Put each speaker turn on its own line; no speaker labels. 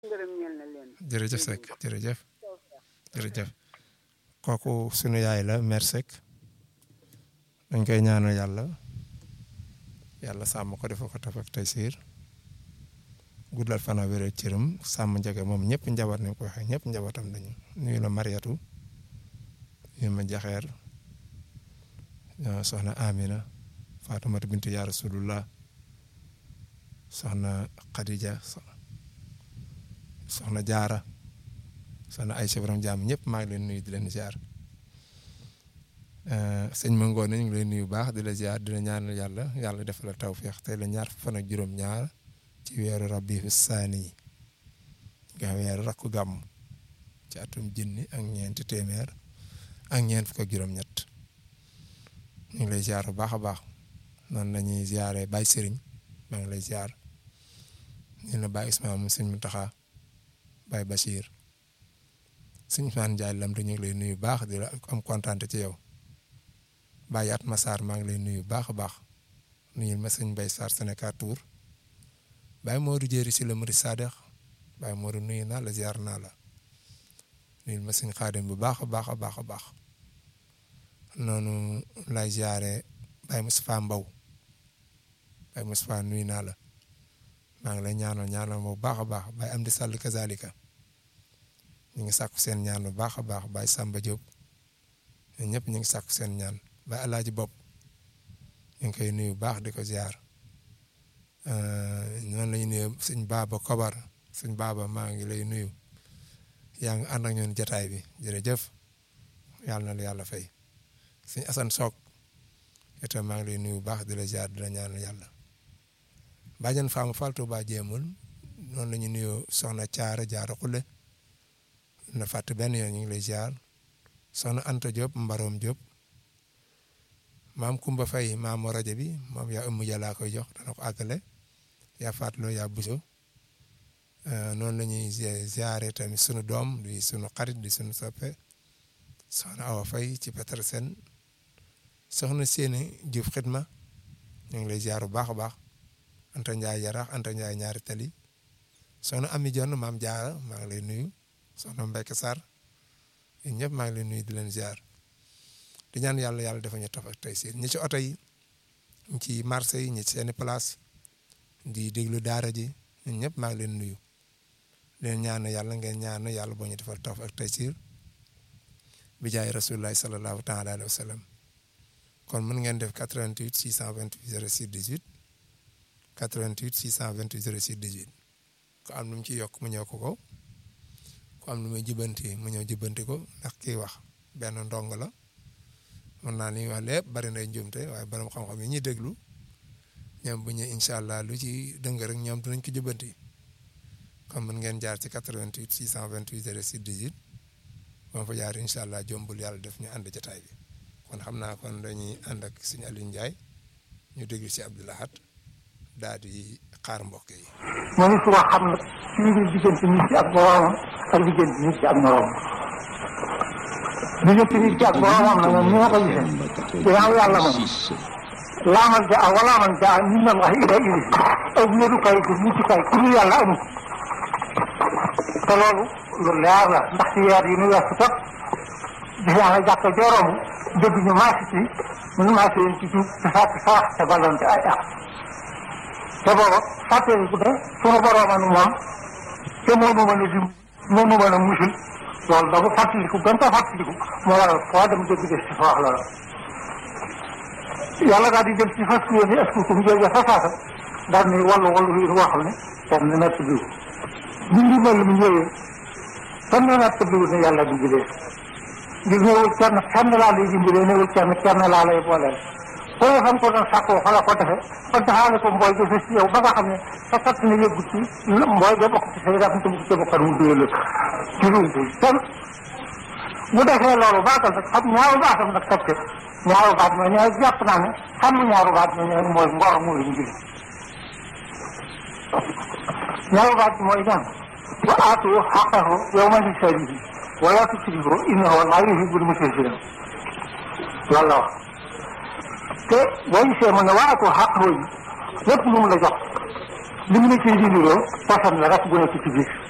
ngërëm ñeel na leen
jërëjëf Seck jërëjëf jërëjëf kooku sunu yaay la mère Seck dañ koy ñaanal yàlla yàlla sàmm ko defal ko taf ak tey siir guddal fana wéral cëram sàmm njege moom ñëpp njaboot ni ko waxee ñëpp njabootam lañu nuyu la Mariatu nuyu ma jaxeer soxna Amina Faatumata bintu yaa Rasulullah soxna Khadija soxna Jaara soxna Aysa borom jaam ñëpp maa ngi leen nuyu di leen ziar sëñ ma ngoone ñu ngi lay nuyu baax di la ziar di la ñaanal yàlla yàlla defal la tawféex tey la ñaar fan ak juróom-ñaar ci weeru rabiu saani yi nga weeru rakku gàmm ci atum junni ak ñeenti téeméer ak ñeent fukk ak juróom-ñett ñu ngi lay ziar bu baax a baax noonu la ñuy ziaree Baye Serigne maa ngi lay ziar ñu la Baye Ismaïla mu sëñ Mountakha Baye Bachir sëñ Ousmane Ndiaye lam te ñu ngi lay nuyu baax di la am kontaan ci yow Baye Atma Sarr maa ngi lay nuyu baax a baax nuyul ma sëñ Mbaye Sarr Sénégal Tour Baye Modou Jéeri si la Murid Sadex Baye Modou nuyu naa la ziar naa la nuyul ma sëñ Xaadim bu baax a baax a baax a baax noonu lay ziare Baye Moustapha Mbaw Baye Moustapha nuyu naa la maa ngi lay ñaanal ñaanal bu baax a baax Baye Amdi Sall kazalika ñu ngi sàkku seen ñaan bu baax a baax Baye Samba Diop ñun ñëpp ñu ngi sàkku seen ñaan Baye Alaaji Bopp ñu ngi koy nuyu baax di ko ziar noonu la ñu nuyu sëñ Baba Kobar sëñ Baba maa ngi lay nuyu yaa ngi ànd ak ñun jataay bi jërëjëf yàlla na la yàlla fay sëñ Assane Sock itam maa ngi lay nuyu baax di la ziar di la ñaanal yàlla bàjjan Fama Faltu ba jéemul noonu la ñu nuyoo soxna Caara Jaara Xulle na fàtte benn yoon ñu ngi lay ziar soxna Anta Diop Mbaroom Diop maam Kumba Fay maam rajo bi moom yaa ëmm jàllaa koy jox dana ko àggale yaa fàttaloo yaa buso noonu la ñuy ziare tamit sunu doom di sunu xarit di sunu soppe soxna Awa Fay ci Petersen soxna Séeni Diouf xidma ñu ngi lay ziar bu baax a baax Anta Ndiaye Yarax Anta Ndiaye ñaari tali soxna Ami Jonn maam Jaara maa ngi lay nuyu soxna Mbekk Sarr yéen ñëpp maa ngi leen nuyu di leen ziar di ñaan yàlla yàlla dafa ñu taf ak tey si ñi ci oto yi ñi ci marché yi ñi ci seeni place di déglu daara ji ñun ñëpp maa ngi leen nuyu leen ñaan yàlla ngeen ñaan yàlla boo ñu defal taf ak tey si bi jaay rasulullahi sallallahu taala alayhi wa sallam kon mën ngeen def 88 628 06 18 88 628 06 18 ko am lu mu ci yokk mu ñëw ko ko ku am lu muy jubbanti mu ñëw jubbanti ko ndax kii wax benn ndong la mën naa ni wax lépp bari na njuumte waaye borom xam-xam yi ñuy déglu ñoom bu ñu incha allah lu ci dëng rek ñoom dinañ ko jubbanti kon mën ngeen jaar ci 88 628 06 18 ba fa jaar incha allah jombul yàlla def ñu ànd jotaay bi kon xam naa kon dañuy ànd ak suñu Aliou Ndiaye ñu déglu ci Abdoulahat daal di xaar mbokk yi.
moom it wax xam nag ci biir diggante nit ki ak boroomam ak diggante nit ki ak moroomam diggante nit ki ak boroomam nag moom ni ma ko gisee ginnaaw yàlla moom laamal ja wala man ja min allahi ila ili ak wéerukaay ko muccukaay ku dul yàlla amul te loolu lu leer la ndax ci weer yi nu weesu tot gis naa ne jàkka jooroomu dégg ñu maasi ci ñu maasi leen ci tuub te fàtte sarax te ballonte ay ak te booba fàttali ku ne sunu boroomanu moom te moo nu mën a dim moo nu mën a musul loolu da ko fàttaliku gën ko fàttaliku moo waral foo dem dégg des ci fa wax loola yàlla daal di jël ci fas yéene askukum jooju fa saasa daal ni wallu wallu yi woo xam ne kenn natt biwu ñu ngi mel mu ñëwee kenn natt biwu ne yàlla di jëlee di ñëwul kenn kenn laa lay dimbalee ñëwul kenn kenn laa lay booleel foo xam ko doon sàkkoo fa la ko defe kon taxaale ko mbooy ga fës ci yow ba nga xam ne sa kat na yëggu ci mbooy ga bokk ci say raf te bugg ca bokkan mu duyal ci lumbu kenn bu defee loolu baatal nag xam ñaaru baatam nag teg ca ñaaru baat ma ñooy jàpp naa ne xam ñaaru baat ma ñooy mooy ngor mu lañu jëli ñaaru baat bi mooy ñaan wa aatu xaqahu yawma hisaadihi wala tusrifu innahu laa yuhibbul musrifin loolu la wax te boo gisee mu ne waa ko xaq yi lépp lu mu la jox li mu la ciy dindiloo poson la rek bu nekk ci biir